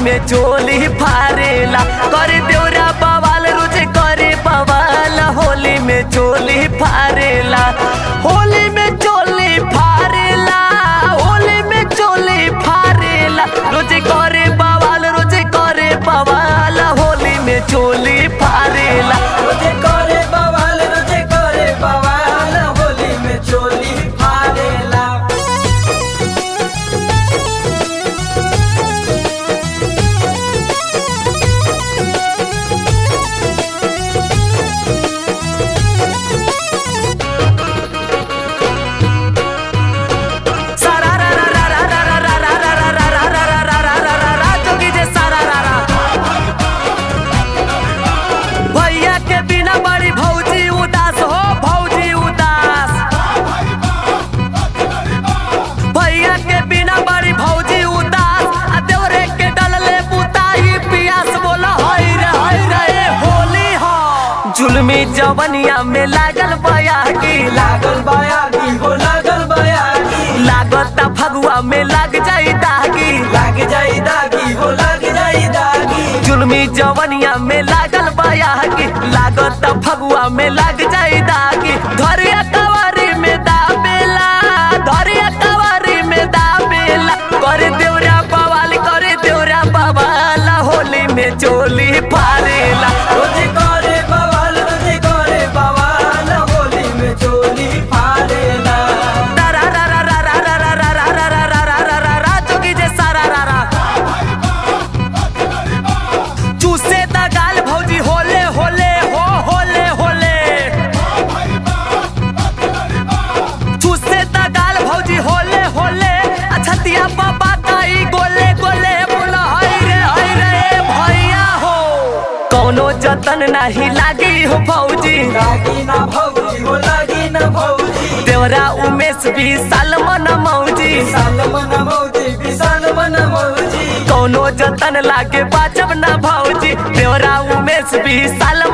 में चोली फारेला करे देवरा बवाल रोजे करे बवाल होली में चोली फारेला होली में चोली फारेला होली में चोली फारेला रोजे करे बवाल रोजे करे बवाल होली में चोली फारेला रोजे करे बवाल रोजे करे बवाल होली में चोली फाड़ेला सारा रा रा रा रा रा रा रा रा रा रा रा रा रा रा रा रा रा जोगी जे सारा रा रा भैया के बिना बड़ी भौजी उदास हो भौजी उदास भैया के बिना बड़ी भौजी उदास आ देवरे के डलले बुताई पियास बोला हई रे हई रे ए होली हो जुलमी जवनिया में लागल बयागी लागल बयागी हो लागल बयागी लागत फगुआ में लग जाई दागी लाग जाई दागी हो लाग जाई दागी जुलमी जवनिया में लागल बयागी लागत फगुआ में लग जाई दागी धरिया कवारी में दाबेला धरिया कवारी में दाबेला करे देवरा बवाल करे देवरा बवाल होली में चोली फारेला रोजे करे बवाल रोजे करे बवाल होली में चोली फाड़ेला रा रा रा रा रा रा रा रा रा रा रा रा रा रा रा रा जोगी जे सारा रा रा चूसे दा गाल भौजी होले होले हो होले होले चूसे दा गाल भौजी होले होले अछतिया बाबा ताई गोले गोले बोला हई रे हई रे ए भैया हो कौनो जतन नहीं लागी हो भौजी लागी ना भौजी हो लागी ना भौजी देवरा उमेश भी सालमन मौजी विशाल मन मौजी विशाल मन मौजी कौनो जतन लागे बाजब ना भौजी देवरा उमेश भी साल